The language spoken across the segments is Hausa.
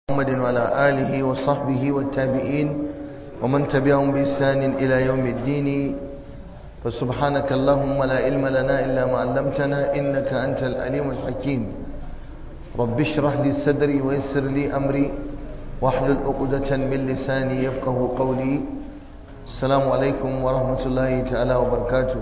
محمد وعلى آله وصحبه والتابعين ومن تبعهم بإحسان إلى يوم الدين فسبحانك اللهم لا علم لنا إلا ما علمتنا إنك أنت الأليم الحكيم رب اشرح لي صدري ويسر لي أمري واحلل عقدة من لساني يفقه قولي السلام عليكم ورحمة الله تعالى وبركاته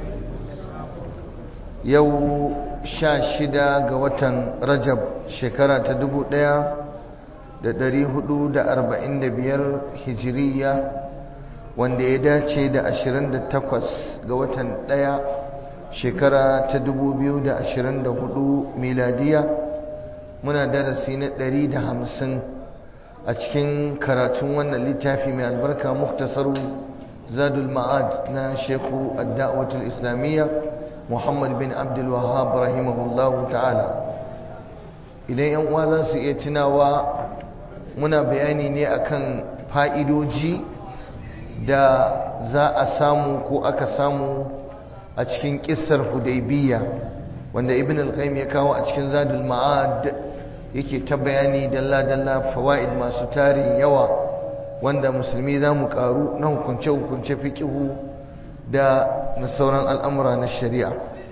يو شاشدا قوة رجب شكرة دبو ديا da ɗari hudu da arba'in da biyar hijiriya wanda ya dace da ashirin da takwas ga watan ɗaya shekara ta dubu biyu da ashirin da hudu miladiya muna darasi na ɗari da hamsin a cikin karatun wannan littafi mai albarka muktasaru zadul ma'ad na shekhu adda'awatul islamiyya muhammad bin abdul wahab rahimahullahu ta'ala idan yan uwa za su iya tunawa muna bayani ne akan fa'idoji da za a samu ko aka samu a cikin ƙisar hudaybiya wanda ibn al-qayyim ya kawo a cikin zadul ma'ad yake ta bayani dalla-dalla fawaid masu tarin yawa wanda musulmi za mu karu na hukunce-hukunce fiƙihu da na sauran al'amura na shari'a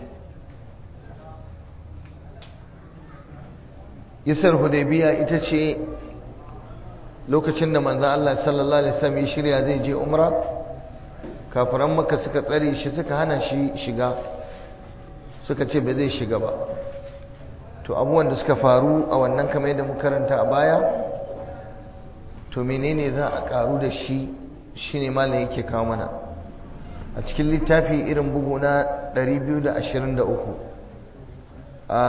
yasar hudaybiya ita ce lokacin da manzan Allah sallallahu Alaihi wasallam ya shirya zai je umra kafiran maka suka tsare shi suka hana shi shiga suka ce ba zai shiga ba to abubuwan da suka faru a wannan kamar yadda mu karanta a baya to menene za a karu da shi shine malam yake kawo mana a cikin littafi irin bugu na 223 a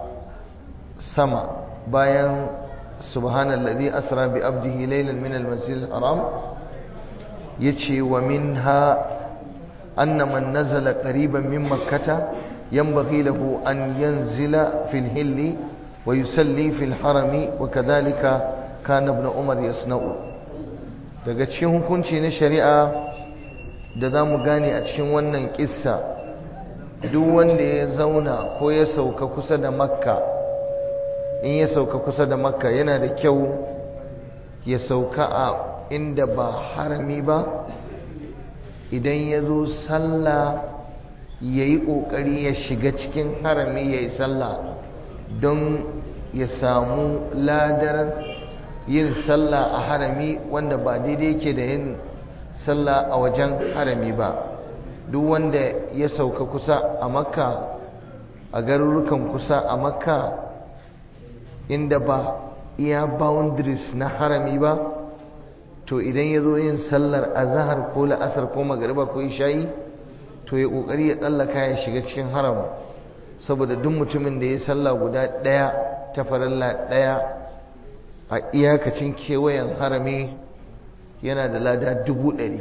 sama bayan سبحان الذي أسرى بأبده ليلا من المسجد الحرام يتشي ومنها أن من نزل قريبا من مكة ينبغي له أن ينزل في الهل ويسلي في الحرم وكذلك كان ابن عمر يصنع daga cikin hukunci na shari'a da za mu gane a cikin wannan kissa duk wanda ya zauna ko ya sauka kusa da makka in ya sauka kusa da makka yana da kyau ya sauka a inda ba harami ba idan ya zo sallah ya yi ƙoƙari ya shiga cikin harami ya yi sallah don ya samu ladar yin sallah a harami wanda ba daidai yake da yin sallah a wajen harami ba duk wanda ya sauka kusa a makka a garurukan kusa a makka inda ba iya boundaries na harami ba to idan ya zo yin sallar azahar ko la'asar ko magariba ko ishayi to ya kokari ya tsallaka ya shiga cikin haram saboda duk mutumin da ya salla guda ɗaya ta faralla ɗaya a iyakacin kewayen harami yana da lada dubu ɗari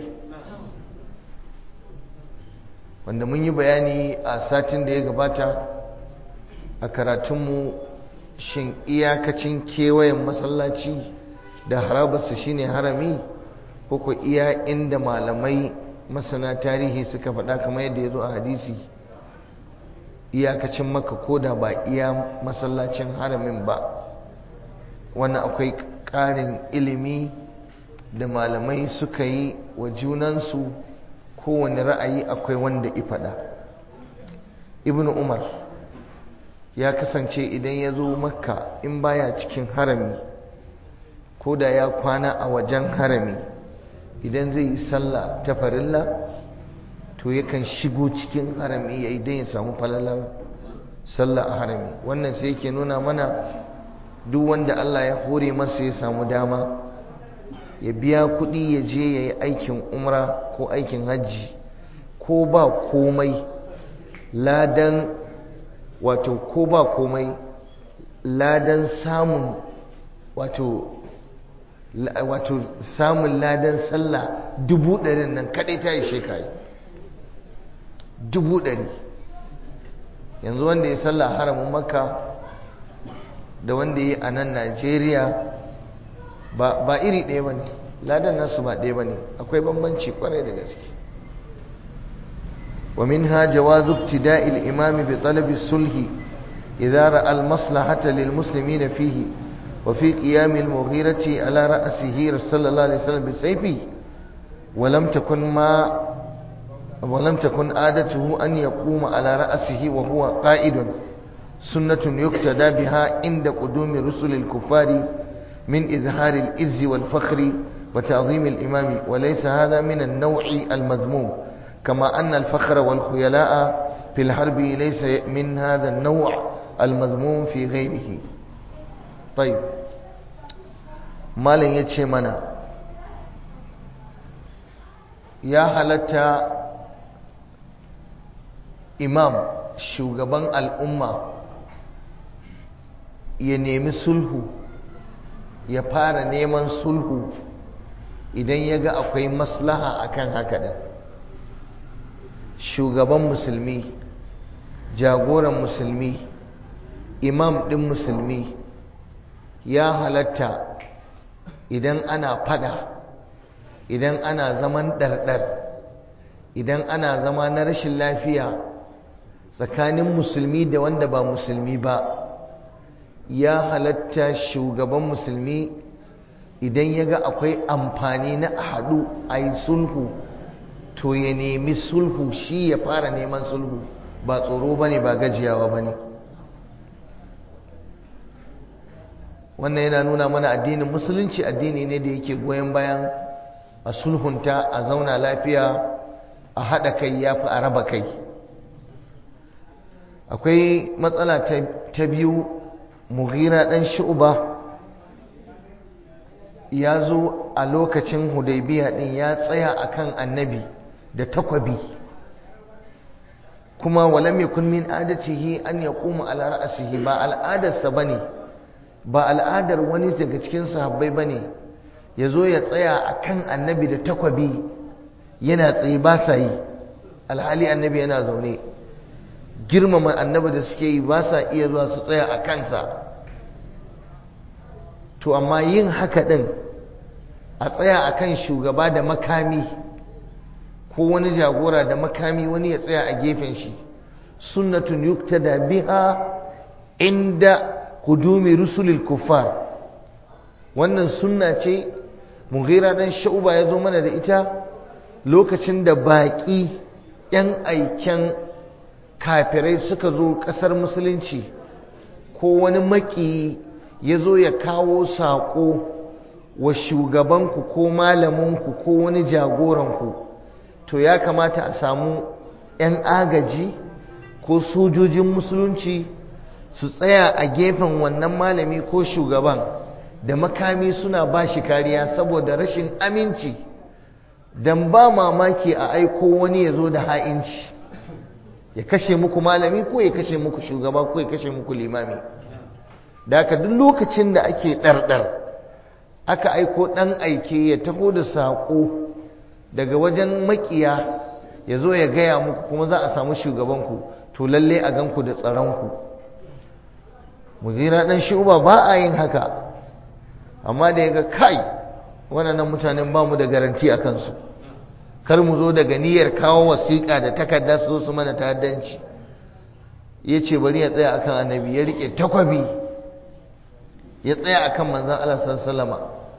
wanda mun yi bayani a satin da ya gabata a karatunmu shin iyakacin kewayen masallaci da harabarsa shine harami ko ko iya inda malamai masana tarihi suka faɗa kamar yadda ya zo a hadisi iyakacin maka ko da ba iya masallacin haramin ba wannan akwai ƙarin ilimi da malamai suka yi wa junansu kowane ra'ayi akwai wanda ifaɗa ibn umar ya kasance idan ya zo makka in baya cikin harami ko da ya kwana a wajen harami idan zai yi sallah ta farilla to yakan shigo cikin harami ya idan ya samu falalar sallah a harami wannan sai yake nuna mana duk wanda Allah ya hore masa ya samu dama ya biya kuɗi ya je ya yi aikin umra ko aikin hajji ko ba komai ladan wato ko ba komai ladan samun wato wato samun ladan sallah dubu ɗarin nan kaɗai ta yi shekayi dubu ɗari yanzu wanda ya sallah haramun makka da wanda ya yi a nan najeriya ba iri ɗaya ba ne ladan nasu ba ɗaya ba ne akwai bambanci kwarai da gaske ومنها جواز ابتداء الإمام بطلب الصلح إذا رأى المصلحة للمسلمين فيه وفي قيام المغيرة على رأسه صلى الله عليه وسلم بسيفه ولم تكن ما ولم تكن عادته أن يقوم على رأسه وهو قائد سنة يقتدى بها عند قدوم رسل الكفار من إظهار الإز والفخر وتعظيم الإمام وليس هذا من النوع المذموم كما أن الفخر والخيلاء في الحرب ليس من هذا النوع المذموم في غيره طيب مالن yace mana ya halatta imam shugaban al'umma ya nemi sulhu ya fara neman sulhu idan ya ga akwai maslaha akan haka din shugaban musulmi jagoran musulmi imam ɗin musulmi ya halatta idan ana fada idan ana zaman ɗarɗar idan ana zama na rashin lafiya tsakanin musulmi da wanda ba musulmi ba ya halatta shugaban musulmi idan ya ga akwai amfani na haɗu a yi sulhu to ya nemi sulhu shi ya fara neman sulhu ba tsoro ba ne ba gajiyawa ba ne wannan yana nuna mana addinin musulunci addini ne da yake goyon bayan a sulhunta a zauna lafiya a haɗa kai ya fi a raba kai akwai matsala ta biyu mughira ɗan shu'uba ya zo a lokacin hudaybiya ɗin ya tsaya akan annabi da takwabi kuma walam yakun min adatihi an yaquma ala ra'sihi ba al'adarsa bane ba al'adar wani daga cikin sahabbai bane yazo ya tsaya akan annabi da takwabi yana tsaye ba sa yi alhali annabi yana zaune girmama annabi da suke yi ba sa iya zuwa su tsaya a kansa to amma yin haka din a tsaya akan shugaba da makami ko wani jagora da makami wani ya tsaya a gefen shi sunnatun yuktada biha inda qudumi rusulil kuffar wannan sunna ce mughira dan sha'uba ya zo mana da ita lokacin da baƙi yan aiken kafirai suka zo ƙasar musulunci ko wani maki ya zo ya kawo saƙo wa shugabanku ko malaminku ko wani jagoranku to ya kamata a samu 'yan agaji ko sojojin musulunci su tsaya a gefen wannan malami ko shugaban da makami suna ba shi kariya saboda rashin aminci don ba mamaki a aiko wani ya zo da ha'inci ya kashe muku malami ko ya kashe muku shugaba ko ya kashe muku limami da haka duk lokacin da ake ɗarɗar aka aiko ɗan aike ya taho da saƙo daga wajen makiya ya zo ya gaya muku kuma za a samu shugabanku to lalle a ganku da tsaronku mugira ɗan shuba ba a yin haka amma da ya ga kai waɗannan mutanen ba mu da garanti a kansu kar mu zo daga niyyar kawo wasiƙa da takarda su zo su mana ta'addanci ya ce bari ya tsaya akan annabi ya riƙe takwabi ya tsaya akan manzan Allah sallama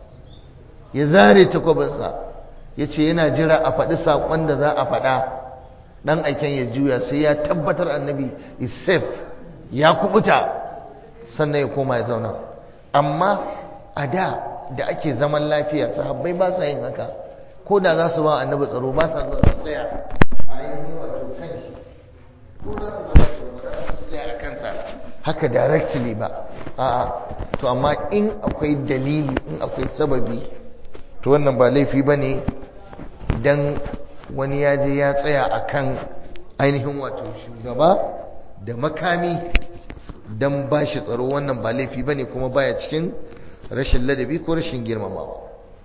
ya zare takwabinsa ya ce yana jira a faɗi saƙon da za a faɗa ɗan aiken ya juya sai ya tabbatar annabi is safe ya kubuta sannan ya koma ya zauna amma a da da ake zaman lafiya sahabbai ba sa yin haka ko da za su ba annabi tsaro ba sa zuwa su tsaya a ainihin wato kan shi ko za su ba su tsaro su tsaya a kansa haka directly ba a'a to amma in akwai dalili in akwai sababi to wannan ba laifi ba ne idan wani ya je ya tsaya a kan ainihin wato shugaba da makami don ba shi tsaro wannan ba laifi ba ne kuma baya cikin rashin ladabi ko rashin girmamawa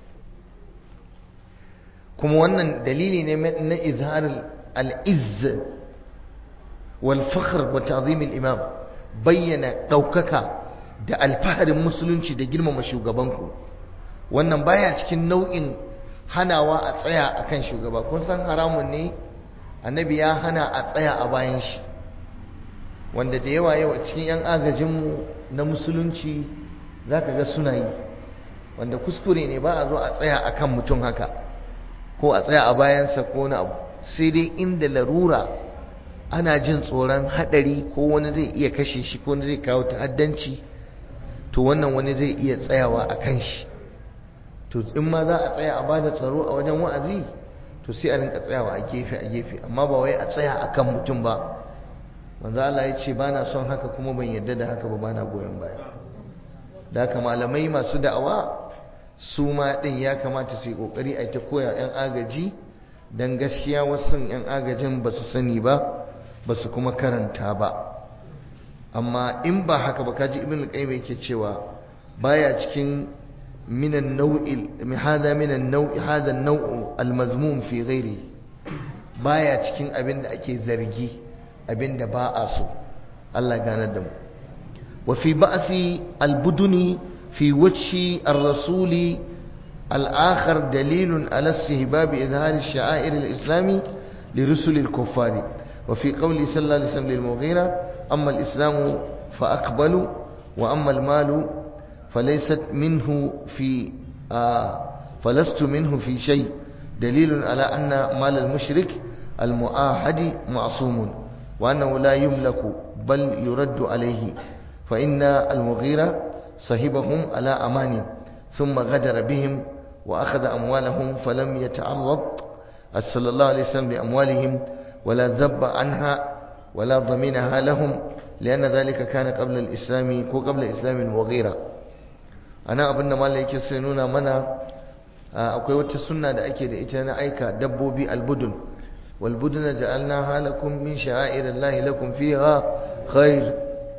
kuma wannan dalili ne na izharar al'izz wal fakhr wa ta'zim imam bayyana ɗaukaka da alfaharin musulunci da girmama shugabanku wannan baya cikin nau'in hanawa a tsaya akan shugaba kun san haramun ne annabi ya hana a tsaya a bayan shi wanda da yawa yawa cikin yan agajinmu na musulunci za ka ga suna yi wanda kuskure ne ba a zo a tsaya a kan mutum haka ko a tsaya a bayansa ko na abu sai dai inda larura ana jin tsoron haɗari ko wani zai iya kashe shi ko wani zai kawo ta'addanci to wannan wani zai iya tsayawa a kan shi to in ma za a tsaya a bada tsaro a wajen wa'azi to sai a rinka tsayawa a gefe a gefe amma ba wai a tsaya a kan mutum ba manzo Allah ya ce bana son haka kuma ban yarda da haka ba bana goyon baya da haka malamai masu da'awa su ma din ya kamata su yi kokari a ta koya yan agaji dan gaskiya wasu yan agajin ba su sani ba ba su kuma karanta ba amma in ba haka ba kaji ibn al-qayyim yake cewa baya cikin minan nau'il hada minan nau'i hada nau'u al-mazmum fi ghairi baya cikin abin da ake zargi abin da ba a so Allah ganar da mu wa fi ba'si al-buduni fi wajhi ar-rasuli al-akhar dalilun ala istihbab izhar ash-sha'air al-islami لرسل الكفار وفي قوله صلى الله عليه وسلم للمغيرة أما الإسلام فأقبلوا وأما المال فليست منه في آه فلست منه في شيء دليل على أن مال المشرك المؤاهد معصوم وأنه لا يملك بل يرد عليه فإن المغيرة صهبهم على أمان ثم غدر بهم وأخذ أموالهم فلم يتعرض صلى الله عليه وسلم لأموالهم ولا ذب عنها ولا ضمنها لهم لأن ذلك كان قبل الإسلام وقبل إسلام المغيرة أنا أبن ما لك سنونا منا akwai wata sunna da ake da ita na aika dabbobi albudun walbuduna ja'alnaha lakum min sha'airillahi lakum fiha khair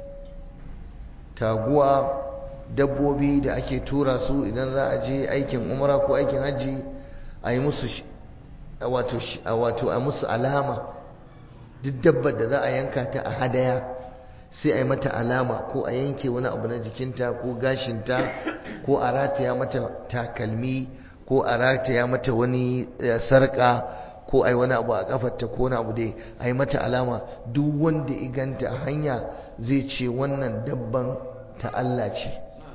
taguwa dabbobi da ake tura su idan za a je aikin umra ko aikin hajji a yi musu wato a musu alama duk dabbar da za a yanka ta a hadaya sai a yi mata alama ko a yanke wani abu na jikinta ko gashinta ko a rataya mata takalmi ko a rataya mata wani sarƙa ko a yi wani abu a kafarta ko wani abu dai a yi mata alama duk wanda iganta a hanya zai ce wannan dabban ta Allah ce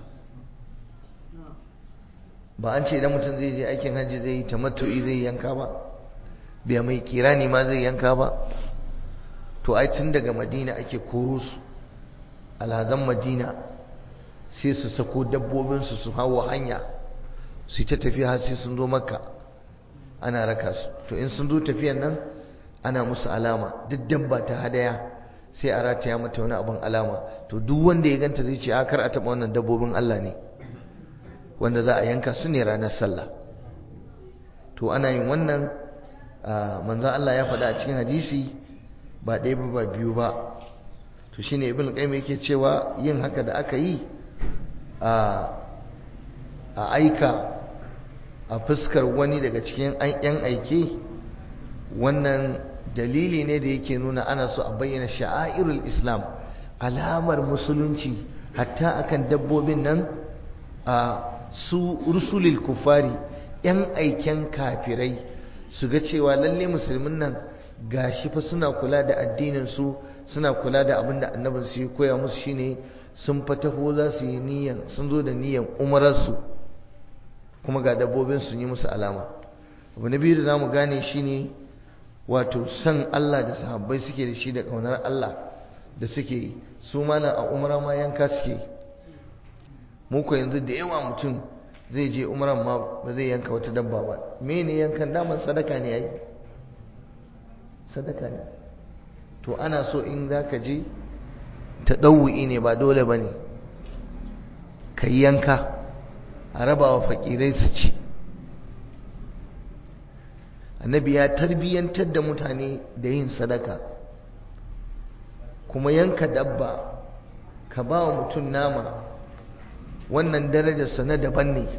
ba an ce idan mutum zai je aikin hajji zai yi tamattu'i zai yanka ba bai mai kirani ma zai yanka ba to ai tun daga madina ake koro su alhazan madina sai su sako dabbobinsu su hawa hanya su ta tafiya har sai sun zo makka ana raka su to in sun zo tafiyan nan ana musu alama duk dabba ta hadaya sai a rataya mata wani abin alama to duk wanda ya ganta zai ce a kar a taɓa wannan dabbobin Allah ne wanda za a yanka su ne ranar sallah to ana yin wannan manzan Allah ya faɗa a cikin hadisi ba ɗaya ba ba biyu ba to shine ibn qayyim yake cewa yin haka da aka yi a aika a fuskar wani daga cikin yan aike wannan dalili ne da yake nuna ana so a bayyana sha'airul islam alamar musulunci hatta akan dabbobin nan a su rusulil kufari yan aiken kafirai su ga cewa lalle musulmin nan gashi fa suna kula da addinin su suna kula da abin da annabin su ya koya musu shine sun fataho za su yi niyan sun zo da niyan umarar su kuma ga dabbobin sun yi musu alama abu na biyu da zamu gane shine wato san Allah da sahabbai suke da shi da kaunar Allah da suke su mana a umara ma yanka suke mu ko yanzu da yawa mutum zai je umaran ma ba zai yanka wata dabba ba mene yankan daman sadaka ne yayi sadaka ne to ana so in zaka je ta ɗauwi ne ba dole ba ne ka yanka a raba wa fakirai su ci annabi ya tarbiyyantar da mutane da yin sadaka kuma yanka dabba ka ba wa mutum nama wannan darajarsa na daban ne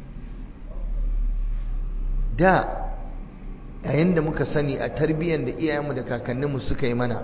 da yayin da muka sani a tarbiyyar da iyayenmu da kakanninmu suka yi mana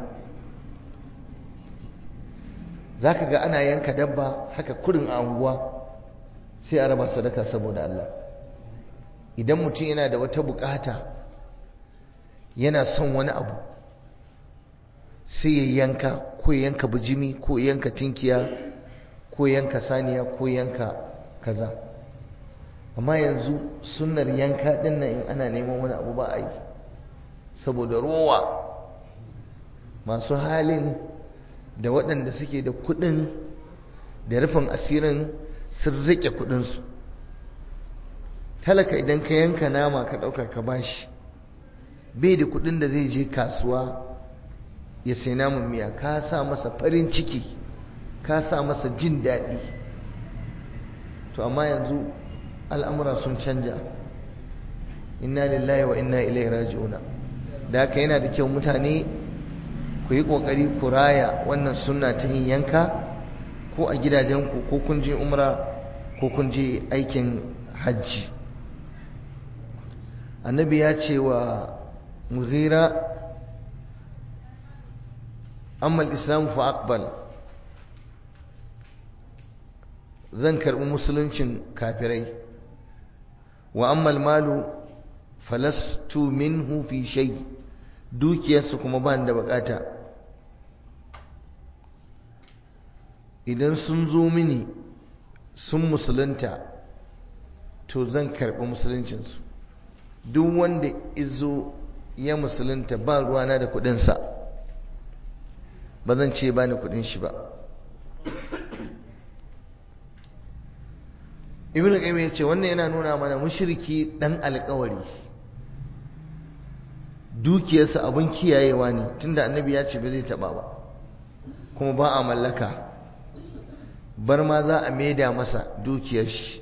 za ka ga ana yanka dabba haka kurin a unguwa sai a raba sadaka saboda Allah idan mutum yana da wata bukata yana son wani abu sai ya yanka ko ya yanka bijimi ko ya yanka tinkiya ko yanka saniya ko yanka kaza amma yanzu sunnar yanka din nan in ana neman wani abu ba a yi saboda rowa masu halin da waɗanda suke da kuɗin da rufin asirin sun riƙe kuɗinsu talaka idan ka yanka nama ka ɗauka ka bashi bai da kuɗin da zai je kasuwa ya sai namun miya ka sa masa farin ciki ka sa masa jin daɗi to amma yanzu al'amura sun canja inna lillahi wa inna ilaihi raji'una da haka yana da kyau mutane ku yi ƙoƙari ku raya wannan sunna ta yin yanka ko a gidajenku ko kun je umra ko kun je aikin hajji annabi ya ce wa mughira amma islam fa aqbal zan karbi musuluncin kafirai wa amma malu falastu minhu fi shay dukiyarsu kuma ba da bukata idan sun zo mini sun musulunta to zan karbi musuluncinsu duk wanda izo ya musulunta ba ruwana da kudinsa ba zan ce ba ni kudin shi ba ibn qayyim ya ce wannan yana nuna mana mushriki dan alƙawari dukiyarsa abin kiyayewa ne tunda annabi ya ce ba zai taba ba kuma ba a mallaka bar ma za a maida masa dukiyar shi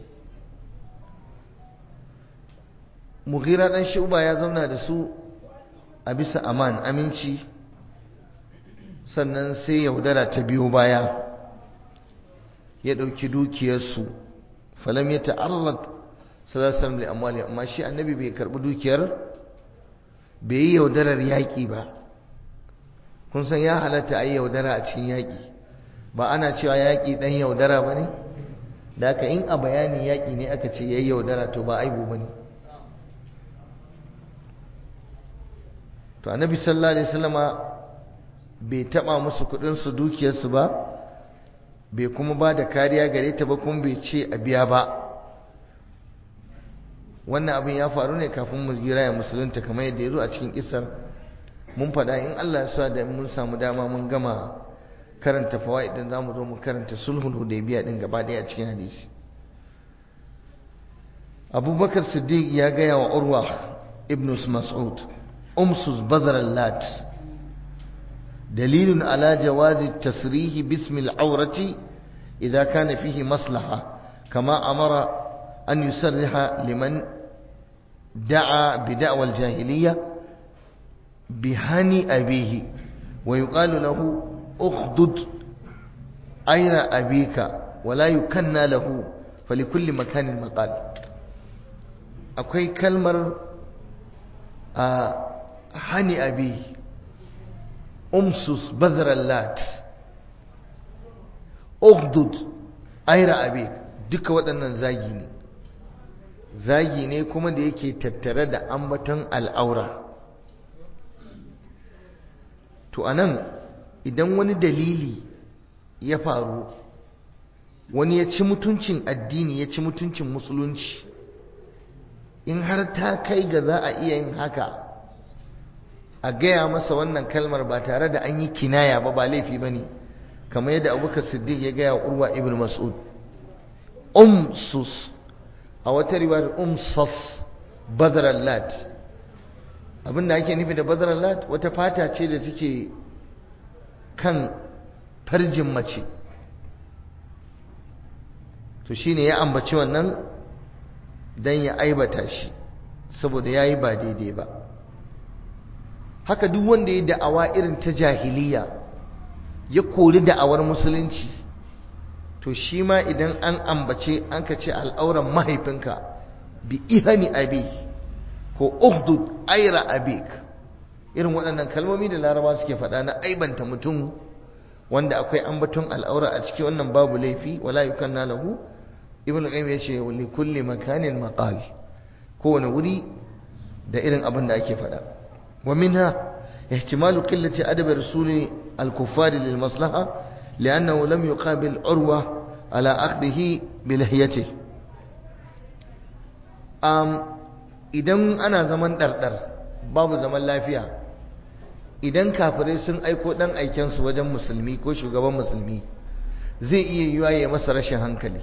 mughira dan shuba ya zauna da su a bisa aman aminci sannan sai yaudara ta biyo baya ya ɗauki dukiyarsu falam ya ta'arrad sallallahu alaihi amwali amma shi annabi bai karbi dukiyar bai yi yaudarar yaƙi ba kun san ya halatta a yi yaudara a cikin yaƙi ba ana cewa yaƙi ɗan yaudara ba ne da aka in a bayanin yaƙi ne aka ce ya yi yaudara to ba aibu ba ne to annabi sallallahu alaihi wasallama bai taba musu kudin su dukiyarsu ba bai kuma ba da kariya gare ta ba kuma bai ce a biya ba wannan abin ya faru ne kafin mu gira ya musulunta kamar yadda ya zo a cikin kisar mun faɗa in Allah ya sa da mun samu dama mun gama karanta fawaid din zamu zo mu karanta sulhul hudaybiya din gaba daya a cikin hadisi Abubakar Siddiq ya gaya wa Urwa ibn Mas'ud أمسس بذر اللات دليل على جواز التسريح باسم العورة إذا كان فيه مصلحة كما أمر أن يسرح لمن دعا بدعوى الجاهلية بهني أبيه ويقال له أخدد أين أبيك ولا يكنى له فلكل مكان مقال أكوي كلمة آه hani abi umsus badrallat ugdud aira abi duka waɗannan zagi ne zagi ne kuma da yake tattare da ambaton al'aura to anan idan wani dalili ya faru wani ya ci mutuncin addini ya ci mutuncin musulunci in har ta kai ga za a iya yin haka a gaya masa wannan kalmar ba tare da an yi kinaya ba ba laifi ba ne kamar yadda abubakar siddiq ya gaya urwa ibn mas'ud umsus a wata riwayar umsas badrallat abinda ake nufi da badrallat wata fata ce da take kan farjin mace to shine ya ambaci wannan dan ya aibata shi saboda yayi ba daidai ba haka duk wanda ya da'awa irin ta jahiliya ya kori da'awar musulunci to shi ma idan an ambace an ka ce al'auran mahaifinka bi ihani abi ko ukhdud aira abik irin waɗannan kalmomi da laraba suke faɗa na aibanta mutum wanda akwai ambaton al'aura a cikin wannan babu laifi wala yukanna lahu ibnu qayyim ya ce li kulli makanin maqal kowane wuri da irin abin da ake faɗa ومنها احتمال قلة أدب رسول الكفار للمصلحة لأنه لم يقابل عروة على أخذه بلحيته أم idan ana zaman ɗarɗar babu zaman lafiya idan kafirai sun aiko ɗan aikensu wajen musulmi ko shugaban musulmi zai iya yiwa ya masa rashin hankali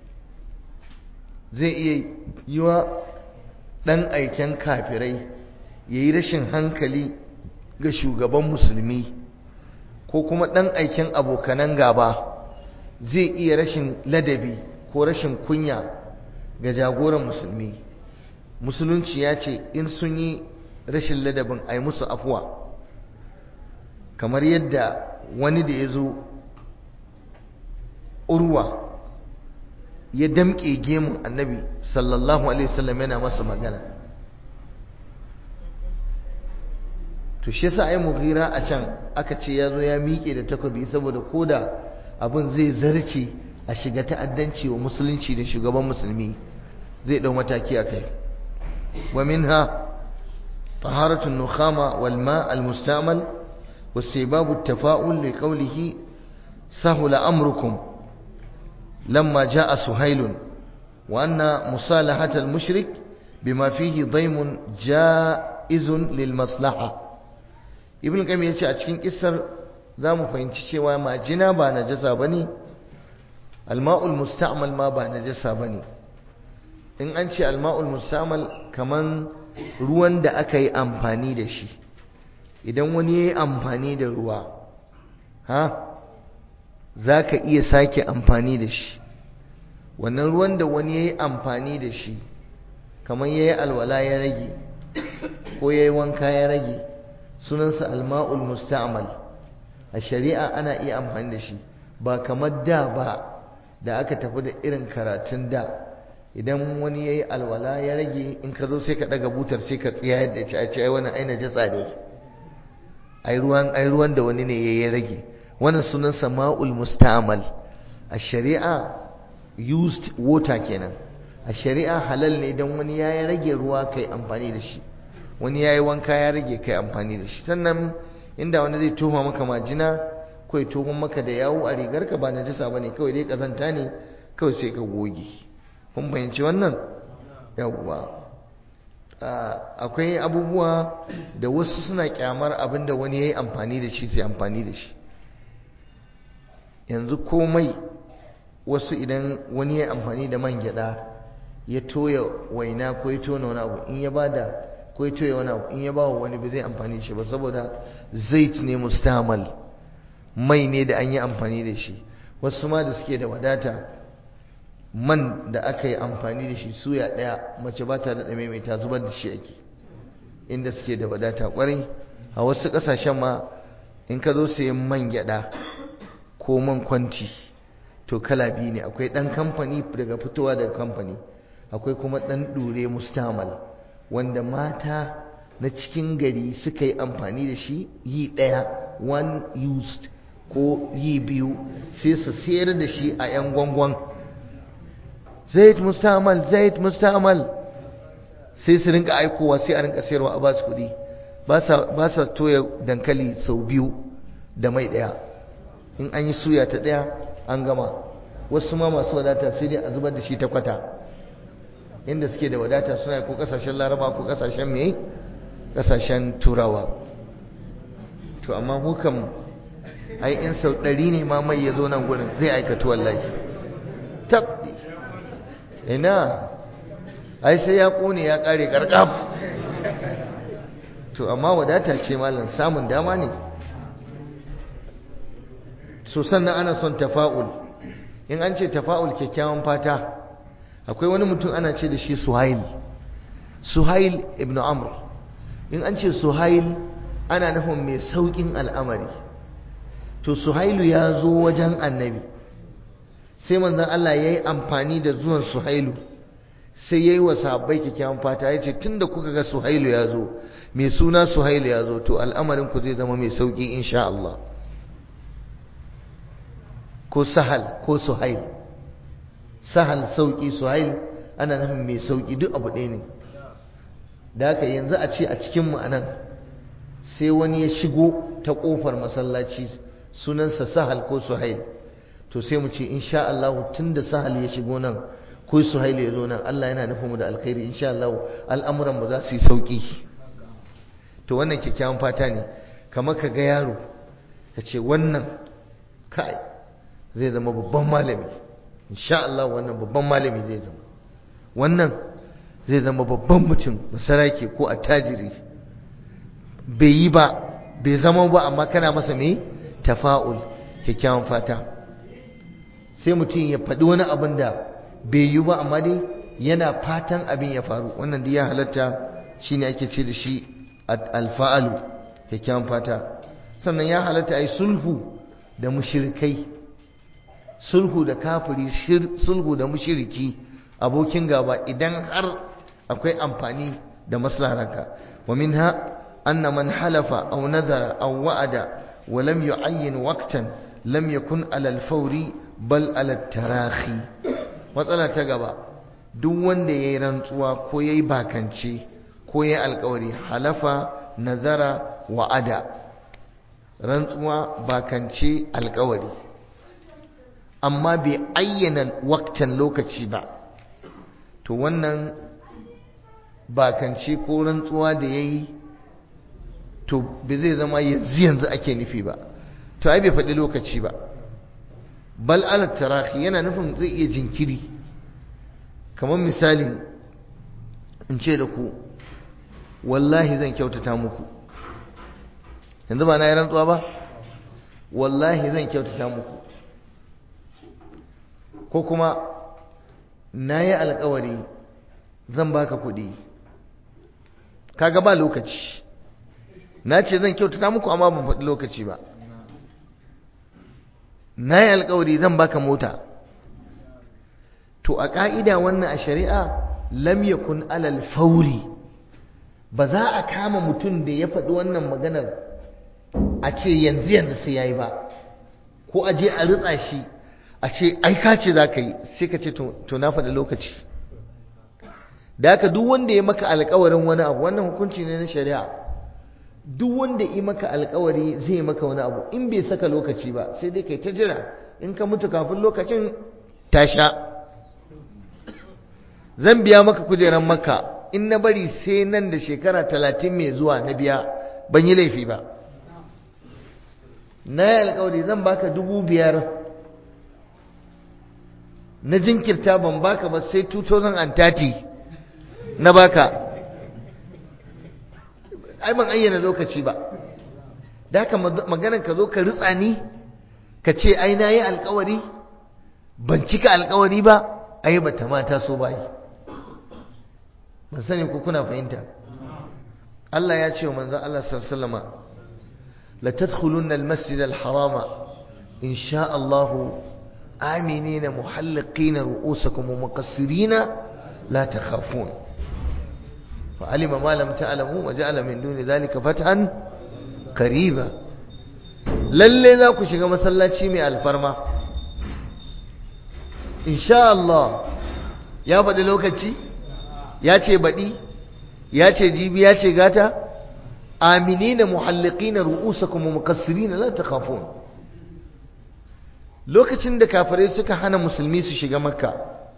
zai iya yiwa ɗan aiken kafirai ya yi rashin hankali ga shugaban musulmi ko kuma ɗan aiken abokanan gaba zai iya rashin ladabi ko rashin kunya ga jagoran musulmi musulunci ya ce in sun yi rashin ladabin a yi musu afuwa kamar yadda wani da ya zo urwa ya damƙe gemun annabi sallallahu alaihi wasallam yana masa magana to shi yasa ai mughira a can aka ce ya zo ya miƙe da takobi saboda koda abin zai zarce a shiga ta'addanci wa musulunci da shugaban musulmi zai dau mataki a kai wa minha طهارة النخامة والماء المستعمل واستيباب التفاؤل لقوله سهل أمركم لما جاء سهيل وأن مصالحة المشرك بما فيه ضيم جائز للمصلحة ابن القيم yace a cikin kissar zamu fahimci cewa majina ba najasa bane alma'ul musta'mal ma ba najasa bane in an ce alma'ul musta'mal kaman ruwan da aka yi amfani da shi idan wani ya yi amfani da ruwa ha za ka iya sake amfani da shi wannan ruwan da wani ya yi amfani da shi kamar ya yi alwala ya rage ko ya yi wanka ya rage sunansa alma'ul musta'mal a shari'a ana iya amfani da shi ba kamar da ba da aka tafi da irin karatun da idan wani ya yi alwala ya rage in ka zo sai ka daga butar sai ka tsiya yadda ci a ce ai wani aina jatsa ne ai ruwan ai ruwan da wani ne ya rage wannan sunan sama'ul musta'mal a shari'a used water kenan a shari'a halal ne idan wani ya rage ruwa kai amfani da shi wani ya yi wanka ya rage kai amfani da shi sannan inda wani zai toma maka majina ko ya toma maka da yawo a rigarka ba na jisa bane kawai dai kazanta ne kawai sai ka goge kun fahimci wannan yawwa akwai abubuwa da wasu suna kyamar abin da wani ya yi amfani da shi sai amfani da shi yanzu komai wasu idan wani ya amfani da man gyada ya toya waina ko ya tona wani abu in ya bada ko ya toya wani abu in ya bawa wani ba zai amfani da shi ba saboda zait ne mustamal mai ne da an yi amfani da shi wasu ma da suke da wadata man da aka yi amfani da shi suya ɗaya mace ba ta daɗa maimaita zubar da shi ake inda suke da wadata ƙwarai a wasu ƙasashen ma in ka zo sayan man gyaɗa ko man kwanti to kala biyu ne akwai ɗan kamfani daga fitowa daga kamfani akwai kuma ɗan ɗure mustamal wanda mata na cikin gari suka yi amfani da shi yi ɗaya one used ko yi biyu sai su sayar da shi a 'yan gwangwan zait mustamal zait mustamal sai su rinka aikowa sai a rinka sayarwa a basu kuɗi ba sa toya dankali sau biyu da mai ɗaya in an yi suya ta ɗaya an gama wasu ma masu wadata sai dai a zubar da shi ta kwata inda suke da wadata suna ko kasashen laraba ko kasashen mai kasashen turawa to amma hukam ai in sau ɗari ne ma mai ya zo nan gurin zai aikatu wallahi tab ina ai sai ya ƙone ya ƙare ƙarƙam to amma wadata ce malam samun dama ne so sannan ana son tafa'ul in an ce tafa'ul kyakkyawan fata akwai wani mutum ana ce da shi suhail suhail ibn amr in an ce suhail ana nufin mai saukin al'amari to suhailu ya zo wajen annabi sai manzon Allah ya yi amfani da zuwan suhailu sai ya yi wa sahabbai kyakkyawan fata ya ce tun da kuka ga suhailu ya zo mai suna suhailu ya zo to al'amarin ku zai zama mai sauki insha Allah ko sahal ko suhail sahal sauki suhail ana nufin mai sauki duk abu ɗaya ne da haka yanzu a ce a cikin anan sai wani ya shigo ta ƙofar masallaci sunansa sahal ko suhail to sai mu ce insha Allah tunda sahal ya shigo nan ko suhail ya zo nan Allah yana nufin mu da alkhairi insha Allah al'amuran mu za su yi sauki to wannan kyakkyawan fata ne kamar ka ga yaro ka ce wannan kai zai zama babban malami insha Allah wannan babban malami zai zama wannan zai zama babban mutum masarake ko attajiri bai yi ba bai zama ba amma kana masa mai tafa'ul kyakkyawan fata sai mutum ya faɗi wani abin da bai yi ba amma dai yana fatan abin ya faru wannan da ya halatta shine ake ce da shi alfa'alu kyakkyawan fata sannan ya halatta a yi sulhu da mushirikai sulhu da kafiri sulhu da mushiriki abokin gaba idan har akwai amfani da maslaharka wa minha anna man halafa aw nadara aw wa'ada wa lam yu'ayyin waqtan lam yakun ala al-fawri bal ala tarahi matsala ta gaba duk wanda yayi rantsuwa ko yayi bakance ko yayi alƙawari halafa nazara wa'ada rantsuwa bakance alƙawari amma bai ayyana waktan lokaci ba to wannan bakance ko rantsuwa da ya yi to bai zai zama yanzu yanzu ake nufi ba to ai bai faɗi lokaci ba bal alat tarahi yana nufin zai iya jinkiri kamar misali in ce da ku wallahi zan kyautata muku yanzu ba na yi rantsuwa ba wallahi zan kyautata muku ko kuma na yi alkawari zan baka kuɗi kaga ba lokaci na ce zan kyautata muku amma ban faɗi lokaci ba na yi alkawari zan baka mota to a ƙa'ida wannan a shari'a lam yakun alal fauri ba za a kama mutum da ya faɗi wannan maganar a ce yanzu yanzu sai ya yi ba ko a je a ritsa shi a ce ai ka ce za ka yi sai ka ce to na faɗi lokaci da haka duk wanda ya maka alkawarin wani abu wannan hukunci ne na shari'a duk wanda ya maka alkawari zai maka wani abu in bai saka lokaci ba sai dai kai ta jira in ka mutu kafin lokacin ta sha zan biya maka kujeran maka in na bari sai nan da shekara talatin mai zuwa na biya ban yi laifi ba na yi alkawari zan baka dubu biyar na jinkirta ban baka ba sai 2030 na baka ai ban ayyana lokaci ba da haka maganar ka zo ka ritsa ni ka ce ai na yi alkawari ban cika alkawari ba ai ba ta mata so ba yi ban sani ko kuna fahimta Allah ya ce wa manzon Allah sallallahu alaihi wasallam la tadkhulunna al-masjid al-harama in sha Allah آمنين محلقين رؤوسكم ومقصرين لا تخافون فعلم ما لم تعلموا وجعل من دون ذلك فتحا قريبا lalle za ku shiga masallaci mai alfarma insha Allah ya faɗi lokaci ya ce baɗi ya ce jibi ya ce gata aminina muhalliqina ru'usakum wa muqassirina la takhafun lokacin da kafirai suka hana musulmi su shiga makka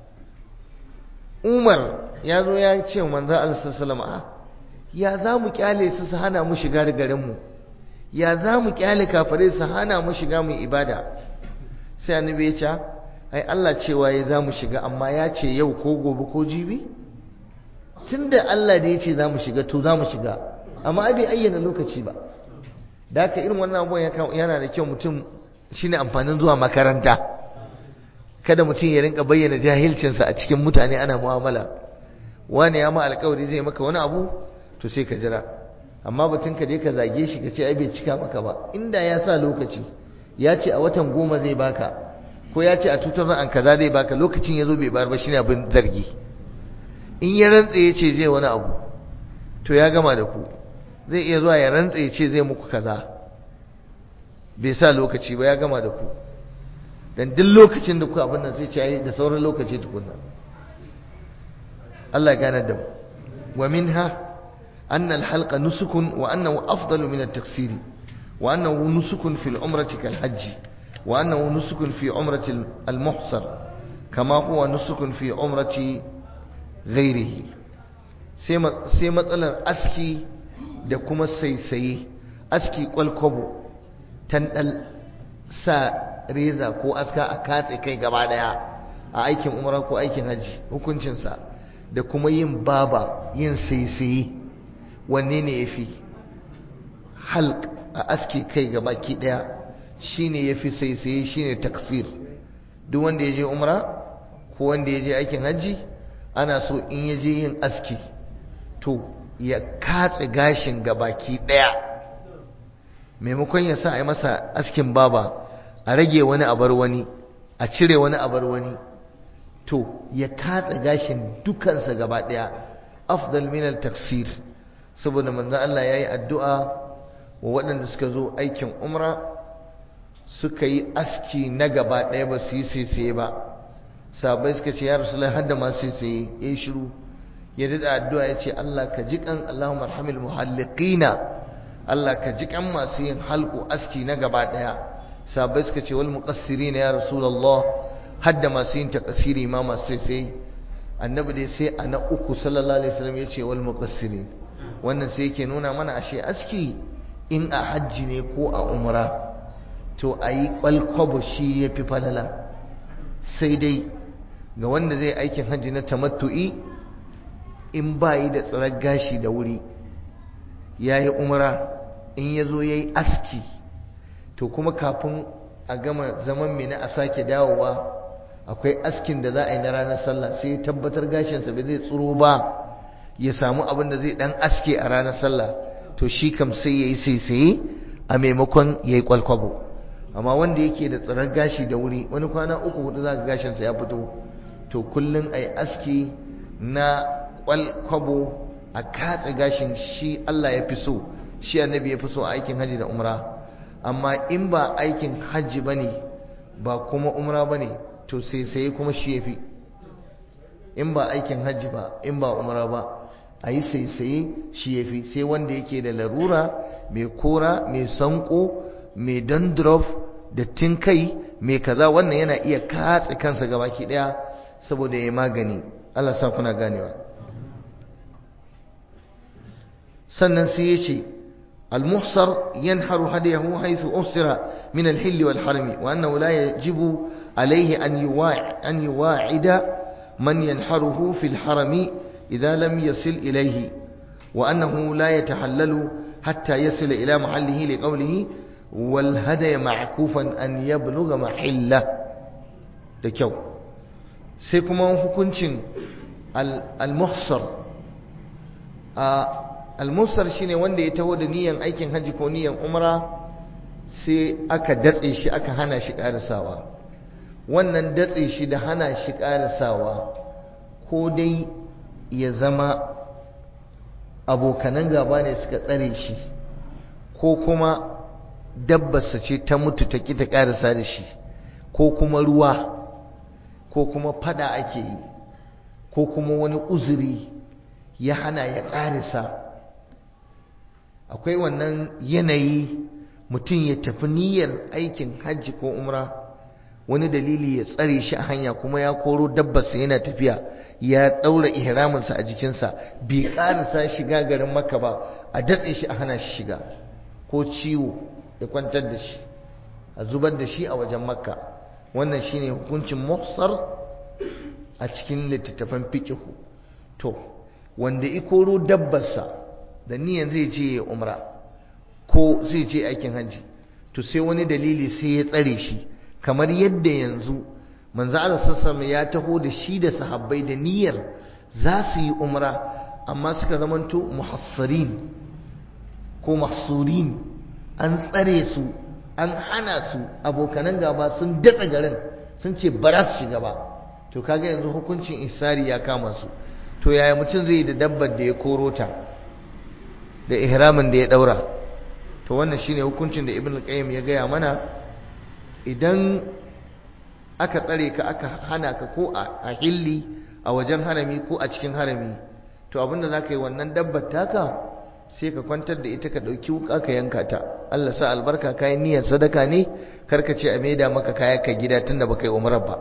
umar ya zo ya ce manzo Allah sallallahu ya za mu kyale su su hana mu shiga da garinmu ya za mu kyale kafirai su hana mu shiga mu ibada sai annabi ya ce ai Allah cewa ya za mu shiga amma ya ce yau ko gobe ko jibi tunda Allah da ya ce za mu shiga to za mu shiga amma ai bai ayyana lokaci ba da haka irin wannan abubuwan yana da kyau mutum shine amfanin zuwa makaranta kada mutum ya rinka bayyana jahilcinsa a cikin mutane ana mu'amala wani ya ma alkawari zai maka wani abu to sai ka jira amma batun ka je ka zage shi ka ce ai bai cika maka ba inda ya sa lokaci ya ce a watan goma zai baka ko ya ce a tutar an kaza zai baka lokacin ya zo bai bayar ba shine abin zargi in ya rantse ya ce zai wani abu to ya gama da ku zai iya zuwa ya rantse ya ce zai muku kaza bai sa lokaci ba ya gama da ku dan duk lokacin da ku abin nan sai ce da sauran lokaci tukunna Allah gane da mu wa minha anna al-halqa nusukun wa annahu afdalu min at-taksiri wa annahu nusukun fil umrati kal hajj wa annahu nusukun fi umrati al-muhsar kama huwa nusukun fi umrati ghairihi sai matsalar aski da kuma saisaye aski kwalkwabo tandal sa reza ko aska a katse kai gaba daya a aikin umra ko aikin hajji hukuncinsa da kuma yin baba yin saisaye wanne ne ya fi halk a aski kai gaba ki daya shine ya fi saisaye shine taksir duk wanda ya je umra ko wanda ya je aikin hajji ana so in ya je yin aski to ya katse gashin gabaki daya maimakon ya sa a yi masa askin baba a rage wani abar wani a cire wani abar wani to ya katse gashin dukansa gaba daya afdal min al-taksir saboda manzo Allah yayi addu'a wa waɗanda suka zo aikin umra suka yi aski na gaba daya ba su yi sai ba sabai suka ce ya rasulullahi hadda ma sai sai yayi shiru ya dada addu'a ya ce Allah ka ji kan Allahumma arhamil muhalliqina Allah ka ji kan masu yin halku aski na gaba daya sabai suka ce wal muqassirina ya rasulullah hadda masu yin takasiri ma masu sai sai annabi dai sai a na uku sallallahu alaihi wasallam ya ce wal muqassirin wannan sai yake nuna mana ashe aski in a hajji ne ko a umra to ayi kwalkwabo shi yafi falala sai dai ga wanda zai aikin hajji na tamattu'i in ba yi da tsirar gashi da wuri ya yi umra in ya zo ya yi aski to kuma kafin a gama zaman mina a sake dawowa akwai askin da za a yi na ranar sallah sai tabbatar gashinsa bai zai tsoro ba ya samu abin da zai dan aske a ranar sallah to shi kam sai ya yi saisaye a maimakon ya yi kwalkwabo amma wanda yake da tsirar gashi da wuri wani kwana uku hudu za ka gashinsa ya fito to kullum a yi aski na kwalkwabo a katse gashin shi Allah ya fi so shi annabi ya fi so a aikin hajji da umra amma in ba aikin hajji ba ne ba kuma umra ba ne to sai sai kuma shi ya fi in ba aikin hajji ba in ba umra ba a yi sai sai shi ya fi sai wanda yake da larura mai kora mai sanko mai dandruff da tinkai mai kaza wannan yana iya katse kansa gabaki daya saboda ya magani Allah sa kuna ganewa sannan sai ya ce المحصر ينحر هديه حيث أحصر من الحل والحرم وأنه لا يجب عليه أن يواعد, أن يواعد من ينحره في الحرم إذا لم يصل إليه وأنه لا يتحلل حتى يصل إلى محله لقوله والهدي معكوفا أن يبلغ محله دكيو سيكما hukuncin al-muhsar al-muhsar shine wanda ya taho da niyan aikin haji ko niyan umra sai aka datse shi aka hana shi karisawa wannan datse shi da hana shi karisawa ko dai ya zama abokanan gaba ne suka tsare shi ko kuma dabbarsa ce ta mutu ta ƙi ta ƙarisa da shi ko kuma ruwa ko kuma fada ake yi ko kuma wani uzuri ya hana ya ƙarisa akwai wannan yanayi mutum ya tafi niyyar aikin hajji ko umra wani dalili ya tsare shi a hanya kuma ya koro dabbarsa yana tafiya ya ɗaura ihraminsa a jikinsa bai ƙarisa shiga garin maka ba a datse shi a hana shi shiga ko ciwo ya kwantar da shi a zubar da shi a wajen makka wannan shine hukuncin muhsar a cikin littattafan fikihu to wanda ikoro dabbarsa da niyan zai je ya umra ko zai je aikin hajji to sai wani dalili sai ya tsare shi kamar yadda yanzu manzo Allah sallallahu ya taho da shi da sahabbai da niyyar za su yi umra amma suka zamanto muhassarin ko mahsurin an tsare su an hana su abokanan gaba sun datsa garin sun ce ba za su shiga ba to kaga yanzu hukuncin isari ya kama su to yaya mutum zai da dabbar da ya koro ta da ihramin da ya daura to wannan shine hukuncin da ibn qayyim ya gaya mana idan aka tsare ka aka hana ka ko a hilli a wajen harami ko a cikin harami to abinda za ka yi wannan dabbar taka sai ka kwantar da ita ka ɗauki wuka ka yanka ta Allah sa albarka kayan niyyar sadaka ne karka ce a maida maka kaya ka gida tunda baka yi umrar ba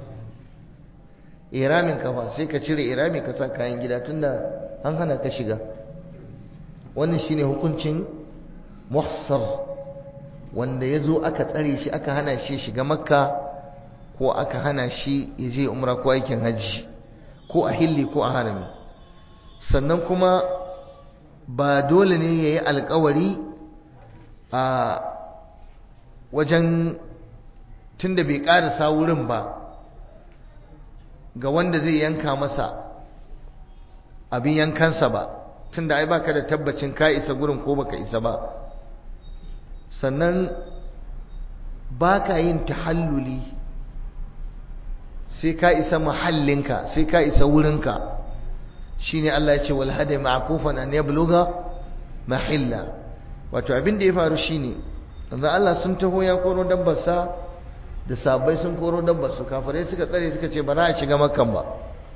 iramin ka fa sai ka cire irami ka sa kayan gida tunda an hana ka shiga wannan shine hukuncin muhsar wanda ya zo aka tsare shi aka hana shi shiga makka ko aka hana shi ya je umra ko aikin hajji ko a hilli ko a harami sannan kuma ba dole ne ya yi alkawari a wajen tunda bai ƙarasa wurin ba ga wanda zai yanka masa abin yankansa ba tunda ai baka da tabbacin ka isa gurin ko baka isa ba sannan baka yin tahalluli sai ka isa mahallinka sai ka isa wurinka shine Allah ya ce wal hadi ma'kufan an yabluga mahilla wato abin da ya faru shine manzo Allah sun taho ya koro dabbar sa da sabai sun koro dabbar su kafirai suka tsare suka ce ba za a shiga makkan ba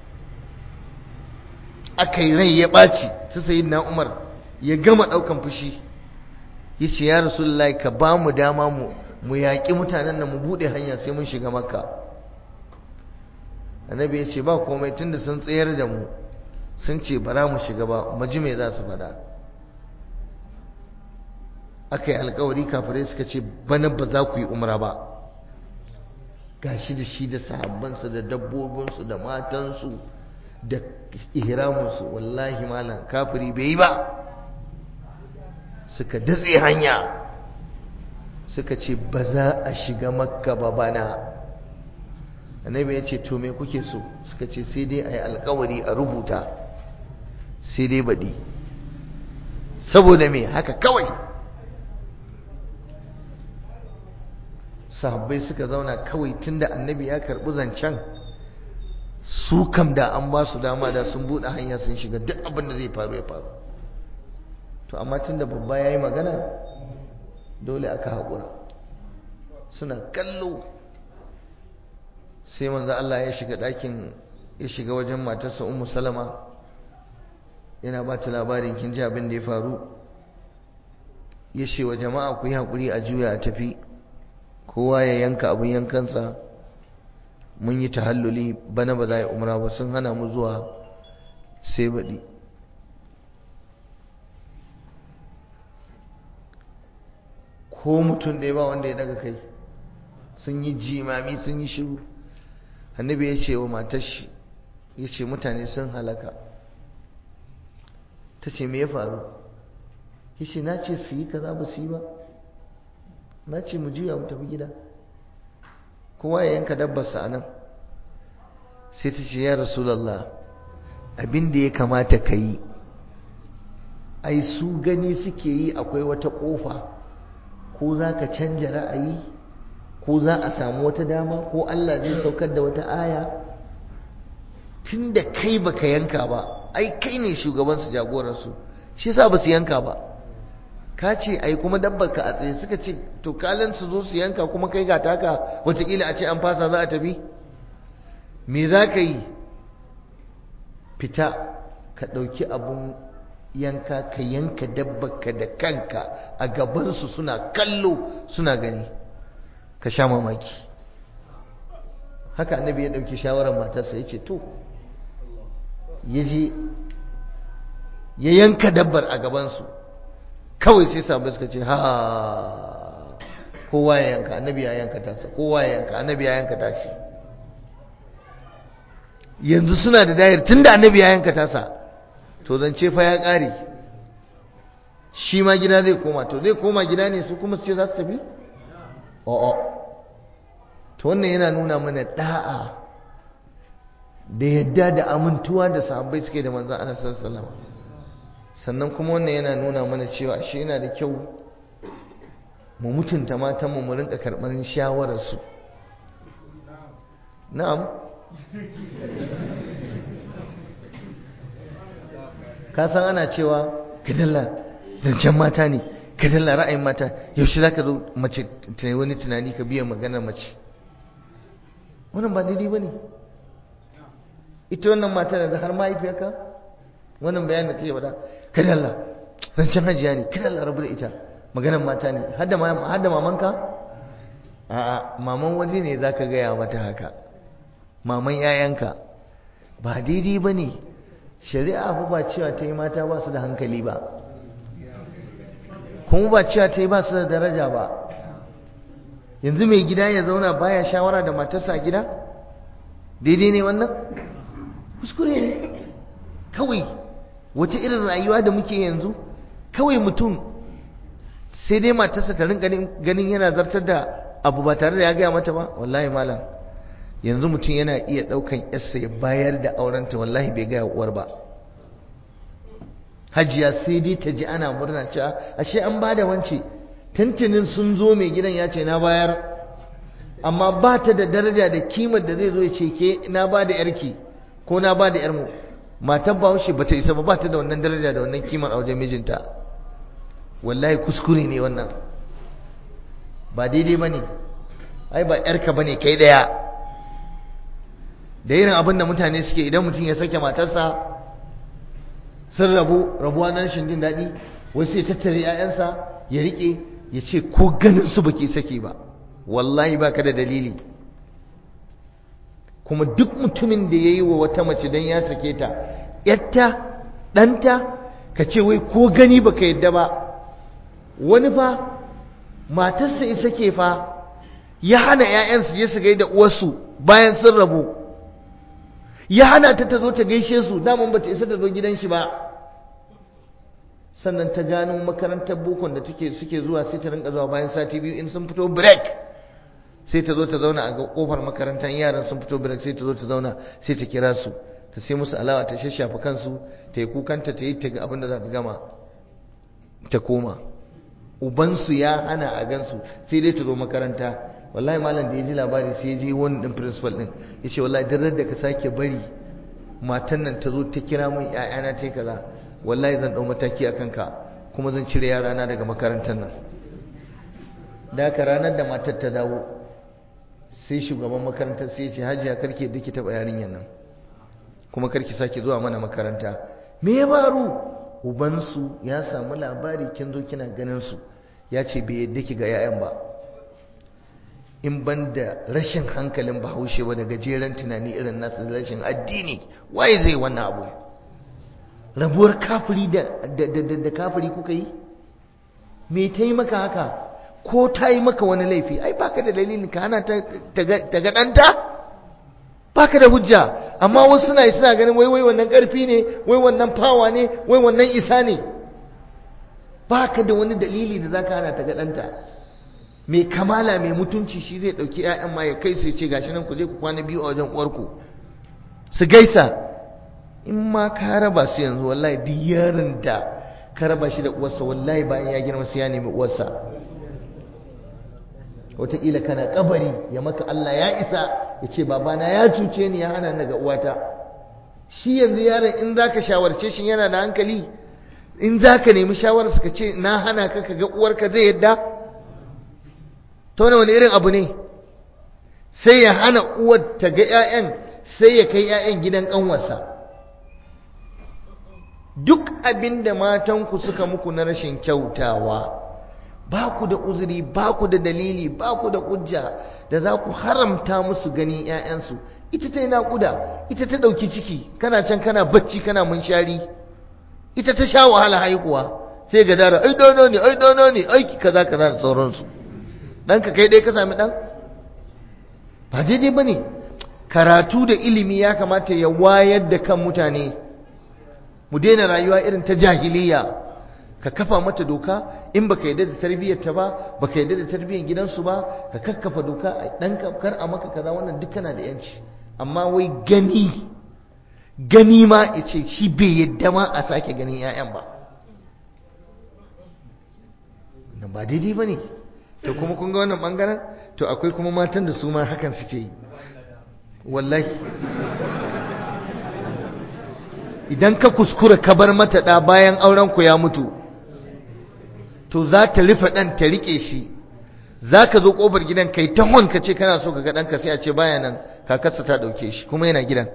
akai rai ya baci su sayyidina Umar ya gama daukan fushi yace ya rasulullahi ka ba mu dama mu mu yaƙi mutanen nan mu bude hanya sai mun shiga makka annabi ya ce ba komai tunda sun tsayar da mu sun ce bara mu shiga ba maji me za su faɗa aka yi alkawari kafirai suka ce bana ba za ku yi umra ba gashi da shi da sahabbansu da dabbobinsu da matansu da ihramunsu wallahi malam kafiri bai yi ba suka datse hanya suka ce ba za a shiga makka ba bana annabi ya ce to me kuke so suka ce sai dai a yi alkawari a rubuta sai dai baɗi saboda me haka kawai sahabbai suka zauna kawai tunda annabi ya karɓi zancen su kam da an ba su dama da sun buɗe hanya sun shiga duk abin da zai faru ya faru to amma tunda babba ya yi magana dole aka haƙura suna kallo sai manzo Allah ya shiga ɗakin ya shiga wajen matarsa Ummu Salama yana ba ta labarin kin ji abin da ya faru ya ce wa jama'a ku yi haƙuri a juya a tafi kowa ya yanka abin yankansa mun yi tahalluli bana ba za a yi umra ba sun hana mu zuwa sai baɗi ko mutum ɗaya ba wanda ya daga kai sun yi jimami sun yi shiru annabi ya ce wa matar shi ya ce mutane sun halaka ta ce me ya faru ya ce na ce su yi kaza ba su yi ba na ce mu juya mu tafi gida kowa ya yanka dabbarsa a nan sai ta ce ya rasulallah abin da ya kamata ka yi ai su gani suke yi akwai wata ƙofa ko za ka canja ra'ayi ko za a samu wata dama ko Allah zai saukar da wata aya tun da kai baka yanka ba ai kai ne shugabansu jagoransu shi yasa ba su yanka ba ka ce ai kuma dabbar ka a tsaye suka ce to kalan su zo su yanka kuma kai ga taka wataƙila a ce an fasa za a tafi me za ka yi fita ka ɗauki abun yanka ka yanka dabbar ka da kanka a gabansu suna kallo suna gani ka sha mamaki haka annabi ya ɗauki shawarar matarsa ya ce to ya je ya yanka dabbar a gabansu kawai sai sabai suka ce ha kowa ya yanka annabi ya yanka tasa kowa ya yanka annabi ya yanka tashi yanzu suna da dayar tun da annabi ya yanka tasa to zance fa ya ƙare shi ma gida zai koma to zai koma gida ne su kuma su ce za su tafi o'o to wannan yana nuna mana da'a da yadda da amintuwa da sahabbai suke da manzon Allah sallallahu alaihi sannan kuma wannan yana nuna mana cewa ashe yana da kyau mu mutunta matan mu mu rinka karɓar shawarar su na'am ka san ana cewa kadalla zancen mata ne kadalla ra'ayin mata yaushe za ka zo mace ta wani tunani ka biya maganar mace wannan ba daidai ba ne ita wannan mata da har mahaifiyarka wannan bayanin da ta yi wada kadalla zancen hajiya ne kada larabu da ita maganan mata ne har da mamanka a'a maman wani ne za ka gaya mata haka maman yayanka ba daidai ba ne shari'a fa ba cewa ta yi mata ba su da hankali ba kuma ba cewa ta yi ba su da daraja ba yanzu mai gida ya zauna baya shawara da matarsa a gida daidai ne wannan kuskure ne kawai wata irin rayuwa da muke yanzu kawai mutum sai dai matarsa ta rinka ganin yana zartar da abu ba tare da ya gaya mata ba wallahi malam yanzu mutum yana iya ɗaukan yarsa ya bayar da aurenta wallahi bai gaya uwar ba hajiya sai dai ta ji ana murna cewa ashe an ba da wance tantanin sun zo mai gidan ya ce na bayar amma ba ta da daraja da kimar da zai zo ya ce ke na ba da yarki ko na ba da yarmu matar bahaushe ba ta isa ba ba ta da wannan daraja da wannan kimar a wajen mijinta wallahi kuskure ne wannan ba daidai ba ne ai ba yarka ba ne kai daya da irin abin da mutane suke idan mutum ya sake matarsa sun rabu rabuwa na rashin jin daɗi wai sai tattare 'ya'yansa ya riƙe ya ce ko ganin su baki sake ba wallahi ba ka da dalili kuma duk mutumin da ya yi wa wata mace don ya sake ta yatta ɗanta ka ce wai ko gani baka yadda ba wani fa matarsa ya sake fa ya hana 'ya'yansu je su gaida uwarsu bayan sun rabu ya hana ta ta zo ta gaishe su daman ba ta isa ta zo gidan shi ba sannan ta gano makarantar bokon da take suke zuwa sai ta rinka zuwa bayan sati biyu in sun fito break sai ta zo ta zauna a kofar makarantar yaran sun fito break sai ta zo ta zauna sai ta kira su ta sai musu alawa ta shashafa kansu ta yi kukanta ta yi ta ga abin da za ta gama ta koma ubansu ya hana a gansu sai dai ta zo makaranta wallahi malam da ya ji labari sai ya je wani din principal din ya ce wallahi duk da ka sake bari matan nan ta zo ta kira min ƴaƴana ta kaza wallahi zan ɗau mataki a kanka kuma zan cire yarana daga makarantar nan da haka ranar da matar ta dawo sai shugaban makarantar sai ya ce hajiya karki yadda ki taɓa yarinyar nan kuma karki sake zuwa mana makaranta me ya faru ubansu ya samu labari kin zo kina ganin su ya ce bai yadda ki ga 'ya'yan ba in ban da rashin hankalin bahaushe ba da gajeren tunani irin nasu da rashin addini waye zai wannan abu rabuwar kafiri da kafiri kuka yi me ta yi maka haka ko ta yi maka wani laifi ai baka da dalilin ka hana ta ga ɗanta baka da hujja amma wasu suna yi suna ganin wai wai wannan ƙarfi ne wai wannan fawa ne wai wannan isa ne baka da wani dalili da zaka hana ta ga ɗanta mai kamala mai mutunci shi zai ɗauki 'ya'yan ma ya kai su ce gashi nan ku je ku kwana biyu a wajen uwarku su gaisa in ma ka raba su yanzu wallahi duk yaron da ka raba shi da uwarsa wallahi bayan ya girma sai ya nemi uwarsa wataƙila kana kabari ya maka Allah ya isa ya ce babana ya cuce ni ya hana daga uwata shi yanzu yaron in za ka shawarce shi yana da hankali in za ka nemi shawararsa ka ce na hana ka ka ga uwarka zai yadda ta wani wani irin abu ne sai ya hana uwar ta ga 'ya'yan sai ya kai 'ya'yan gidan ƙanwarsa duk abin da matanku suka muku na rashin kyautawa ba ku da uzuri ba ku da dalili ba ku da hujja da za ku haramta musu ganin 'ya'yansu ita ta yi naƙuda ita ta ɗauki ciki kana can kana bacci kana munshari ita ta sha wahala haihuwa sai ga dara ai dono ne ai dono ne ai kaza kaza da sauransu ɗanka kai ɗaya ka sami ɗan ba daidai ba ne karatu da ilimi ya kamata ya wayar da kan mutane mu daina rayuwa irin ta jahiliya ka kafa mata doka in baka yadda da tarbiyyar ta ba baka yadda da tarbiyyar gidansu ba ka kakkafa doka a dan kar a maka kaza wannan duk kana da yanci amma wai gani gani ma yace shi bai yadda ma a sake ganin 'ya'yan ba nan ba daidai bane to kuma kun ga wannan bangaren to akwai kuma matan da su ma hakan suke yi wallahi idan ka kuskura ka bar mata ɗa bayan auren ku ya mutu to za ta rufe ɗan ta riƙe shi za ka zo ƙofar gidan kai ta hon ka ce kana so ka ga ɗanka sai a ce baya nan kakarsa ta ɗauke shi kuma yana gidan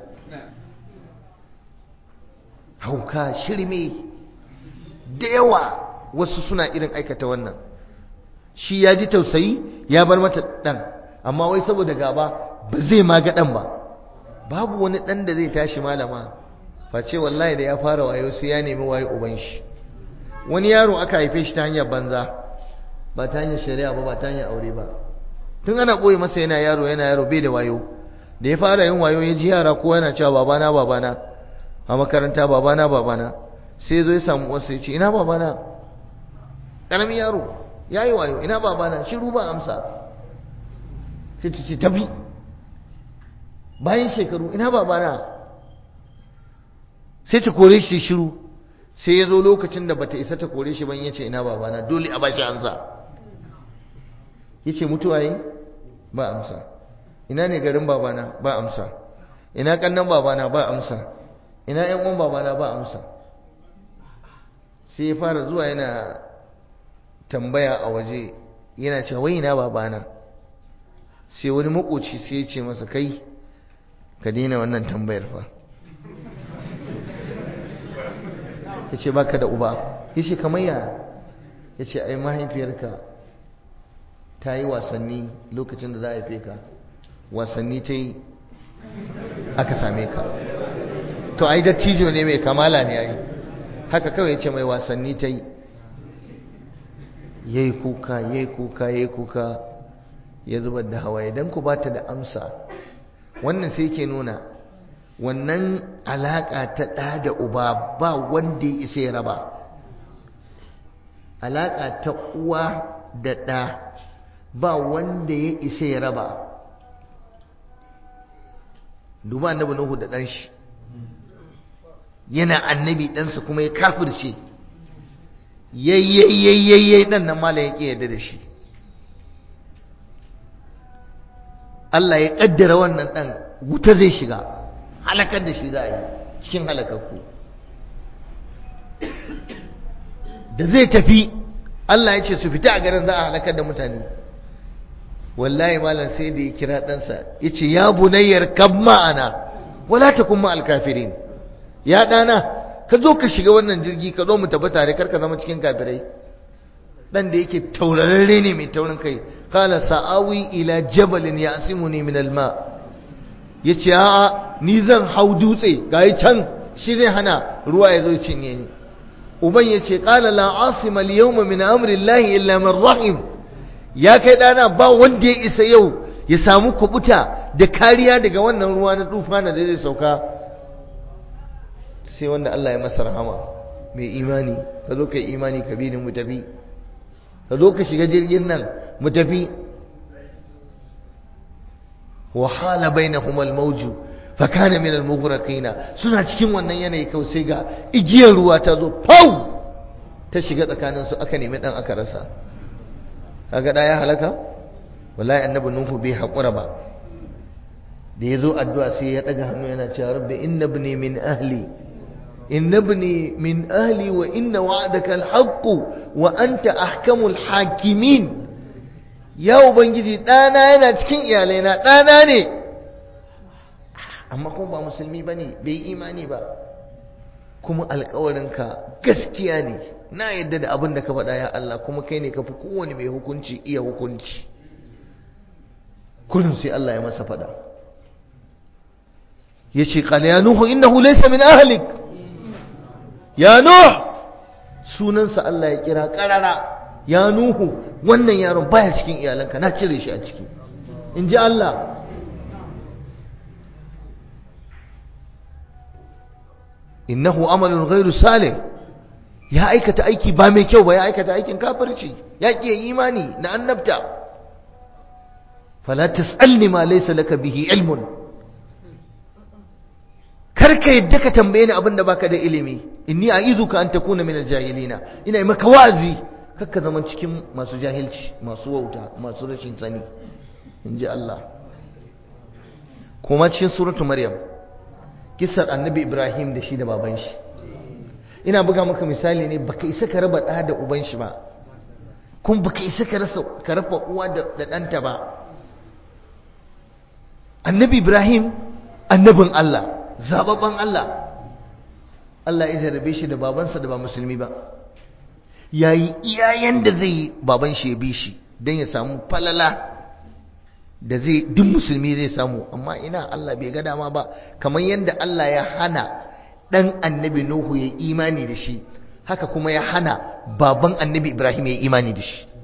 da yawa wasu suna irin aikata wannan shi ya ji tausayi ya bar mata ɗan amma wai saboda gaba ba zai ma ga ɗan ba babu wani ɗan da zai tashi malama face wallahi da ya fara wayo sai ya nemi wayo uban shi wani yaro aka haife shi ta hanyar banza ba ta hanyar shari'a ba ba ta hanyar aure ba tun ana ɓoye masa yana yaro yana yaro bai da wayo da ya fara yin wayo ya ji yara ko yana cewa babana babana a makaranta babana babana sai zo ya samu wasu ya ce ina babana ƙaramin yaro ya yi wayo ina babana shiru ba amsa sai ta ce tafi bayan shekaru ina babana sai ta kore shi shiru sai ya zo lokacin da bata isa ta kore shi ban ya ce ina babana dole a bashi amsa ya ce mutuwa yi ba amsa ina ne garin babana ba amsa ina kannan babana ba amsa ina yan uwan babana ba amsa sai ya fara zuwa yana tambaya a waje yana cewa wai ina babana sai wani makoci sai ya ce masa kai ka daina wannan tambayar fa ya ce baka da uba ya ce kamar ya ya ce ai mahaifiyarka ta yi wasanni lokacin da za a haife ka wasanni ta yi aka same ka to ai dattijo ne mai kamala ne ai haka kawai ya ce mai wasanni ta yi ya yi kuka ya yi kuka ya yi kuka ya zubar da hawaye don ku ba ta da amsa wannan sai ke nuna wannan alaƙa ta ɗa da uba ba wanda ya isa ya raba alaƙa ta uwa da ɗa ba wanda ya isa ya raba duba annabi Nuhu da ɗan shi yana annabi ɗansa kuma ya kafirce yayyayyayyayyay ɗan nan malam ya ƙi yadda da shi Allah ya ƙaddara wannan ɗan wuta zai shiga halakar da shi za a yi cikin halakakku da zai tafi Allah ya ce su fita a garin za a halakar da mutane wallahi malam sai da ya kira ɗansa ya ce ya bunayyar kab ma'ana wala ta kuma alkafirin ya ɗana ka zo ka shiga wannan jirgi ka zo mu tafi tare kar ka zama cikin kafirai ɗan da yake taurararre ne mai taurin kai kala sa'awi ila jabalin ya asimuni min alma ya ce a'a ni zan hau dutse ga can shi zai hana ruwa ya zo cinye ni uban ya ce kala la asima al-yawma min amri llahi illa man rahim ya kai ɗana ba wanda ya isa yau ya samu kubuta da kariya daga wannan ruwa na tufana da zai sauka sai wanda Allah ya masa rahama mai imani ka zo ka yi imani ka bi ni mu tafi ka zo ka shiga jirgin nan mu tafi wa hala bainahum al-mawju fa kana min al-mughraqina suna cikin wannan yanayi kawai sai ga igiyar ruwa ta zo pau ta shiga tsakanin su aka nemi dan aka rasa kaga da ya halaka wallahi annabi nuhu bai hakura ba da yazo addu'a sai ya daga hannu yana cewa rabbi inna ibni min ahli inna ibni min ahli wa inna wa'daka al-haqq wa anta ahkamul hakimin ya ubangiji ɗana yana cikin iyalaina ɗana ne amma kuma ba musulmi ba ne bai imani ba kuma alkawarinka gaskiya ne na yadda da abin da ka faɗa ya Allah kuma kai ne ka fi kowane mai hukunci iya hukunci kullum sai Allah ya masa faɗa ya ce ƙala ya nuhu innahu laysa min ahlik ya nuh sunansa Allah ya kira ƙarara ya nuhu wannan yaron baya cikin iyalanka na cire shi a ciki in ji Allah innahu amalun ghairu salih ya aikata aiki ba mai kyau ba ya aikata aikin kafirci ya ƙi imani na annabta fala tas'alni ma laysa laka bihi ilmun karka yadda ka tambaye ni abin da baka da ilimi inni a'izuka an takuna min aljahilina ina yi maka wa'azi kakka zama cikin masu jahilci masu wauta masu rashin sani in ji Allah kuma cikin suratu maryam kisar annabi ibrahim da shi da baban shi ina buga maka misali ne baka isa ka raba ɗa da uban shi ba kuma baka isa ka rasa ka raba uwa da ɗanta ba annabi ibrahim annabin Allah zababban Allah Allah ya jarabe shi da babansa da ba musulmi ba yayi iyayen da zai baban shi ya bi shi dan ya samu falala da zai duk musulmi zai samu amma ina Allah bai ga dama ba kamar yadda Allah ya hana dan annabi Nuhu ya imani da shi haka kuma ya hana baban annabi Ibrahim ya imani da shi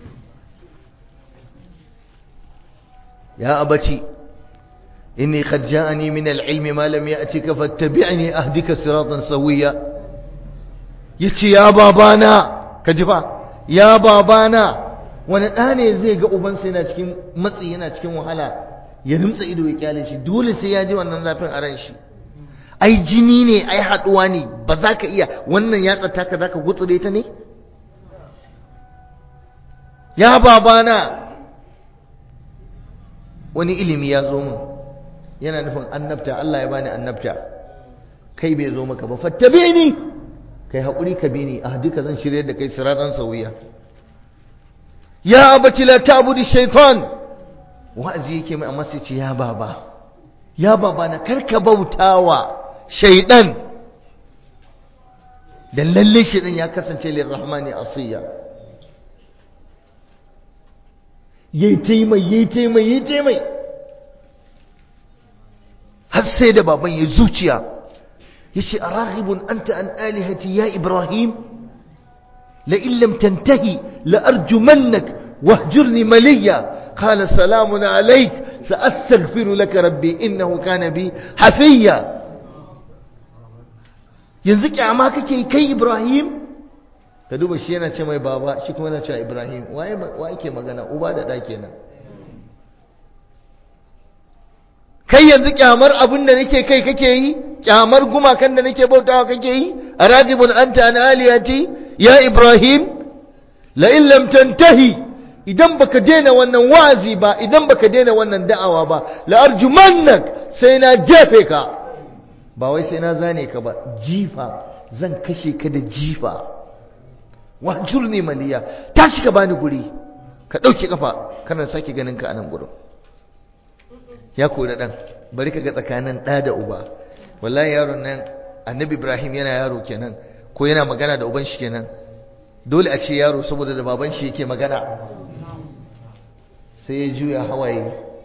ya abaci inni qad ja'ani min al-ilmi ma lam ya'tika fattabi'ni ahdika siratan sawiya yace ya babana kaji fa ya babana wani ɗa ne zai ga ubansa yana cikin matsi yana cikin wahala ya rimtsa ido ya kyale shi dole sai ya ji wannan zafin a ran shi ai jini ne ai haɗuwa ne ba za ka iya wannan ya tsata ka za ka gutsure ta ne ya babana wani ilimi ya zo min yana nufin annabta Allah ya bani annabta kai bai zo maka ba fattabe ni kai haƙuri ka bi ni a duka zan shirya da kai siratan sauya ya abati la ta'budu shaytan wa'azi yake mai amma sai ce ya baba ya baba na karka bautawa shaydan dan lalle shaydan ya kasance lirrahmani asiya yayi taimai yayi taimai yayi taimai har sai da baban ya zuciya yace araghibun anta an alihati ya ibrahim لئن لم تنتهي لأرجمنك واهجرني مليا قال سلام عليك سأستغفر لك ربي إنه كان بي حفيا yanzu kyama kake kai Ibrahim ka duba shi yana ce mai baba shi kuma yana ce Ibrahim waye wa yake magana uba da da kenan kai yanzu kyamar abin da nake kai kake yi kyamar gumakan da nake bautawa kake yi aradibun anta an aliyati ya ibrahim la in lam tantahi idan baka daina wannan wazi ba idan baka daina wannan da'awa ba la arjumannak sai na jefe ka ba wai sai na zane ka ba jifa zan kashe ka da jifa wahjurni maliya tashi ka bani guri ka dauke kafa kana sake ganin ka a nan gurin ya koda dan bari ka ga tsakanin da da uba wallahi yaron nan annabi ibrahim yana yaro kenan ko yana magana da uban shi kenan dole a ce yaro saboda da baban shi yake magana sai ya juya hawaye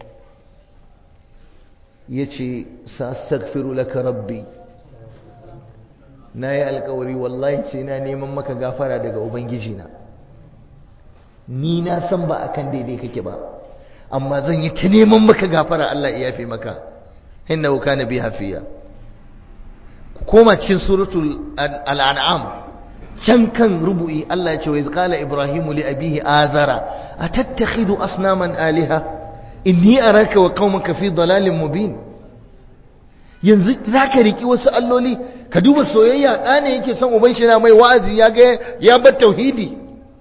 ya ce sa'astaghfiru laka rabbi na yi alkawari wallahi sai na neman maka gafara daga ubangijina ni na san ba akan daidai kake ba amma zan yi ta neman maka gafara Allah ya yafe maka innahu kana bi hafiya koma cikin suratul al'an'am can kan rubu'i Allah ya ce wa qala ibrahimu li abihi azara atattakhidhu asnaman aliha inni araka wa qaumaka fi dalalin mubin yanzu zaka riki wasu alloli ka duba soyayya ɗane yake son uban shi na mai wa'azi ya ga ya bar tauhidi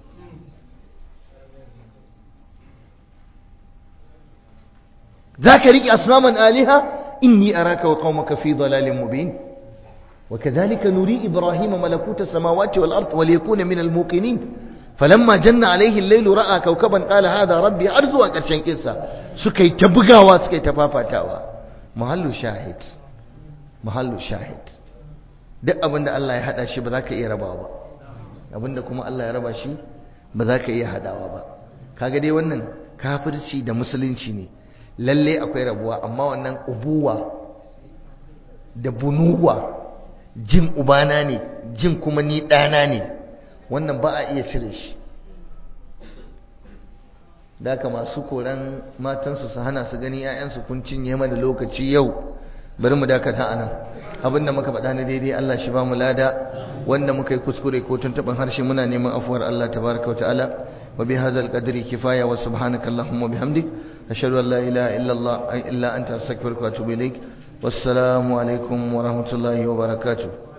zaka riki asnaman aliha inni araka wa qaumaka fi dalalin mubin وكذلك نري إبراهيم ملكوت السماوات والأرض وليكون من الموقنين فلما جن عليه الليل رأى كوكبا قال هذا ربي أرزو أكرشن كيسا سكي تبغاوا سكي تفافتاوا محل شاهد محل شاهد duk abin da Allah ya hada shi ba za ka iya rabawa ba abin da kuma Allah ya raba shi ba za ka iya hadawa ba kaga dai wannan kafirci da musulunci ne lalle akwai rabuwa amma wannan ubuwa da bunuwa jin ubana ne jin kuma ni ɗana ne wannan ba a iya cire shi da haka masu koran matansu su hana su gani 'ya'yansu kun cinye mana lokaci yau bari mu dakata anan abinda muka faɗa na daidai Allah shi ba mu lada wanda muka yi kuskure ko tuntuɓin harshe muna neman afuwar Allah tabaraka wa ta'ala wa bi hadzal qadri kifaya wa subhanaka allahumma bihamdik ashhadu an la ilaha illa allah illa anta astaghfiruka wa atubu ilaik wassalamu alaikum wa rahmatullahi wa barakatuh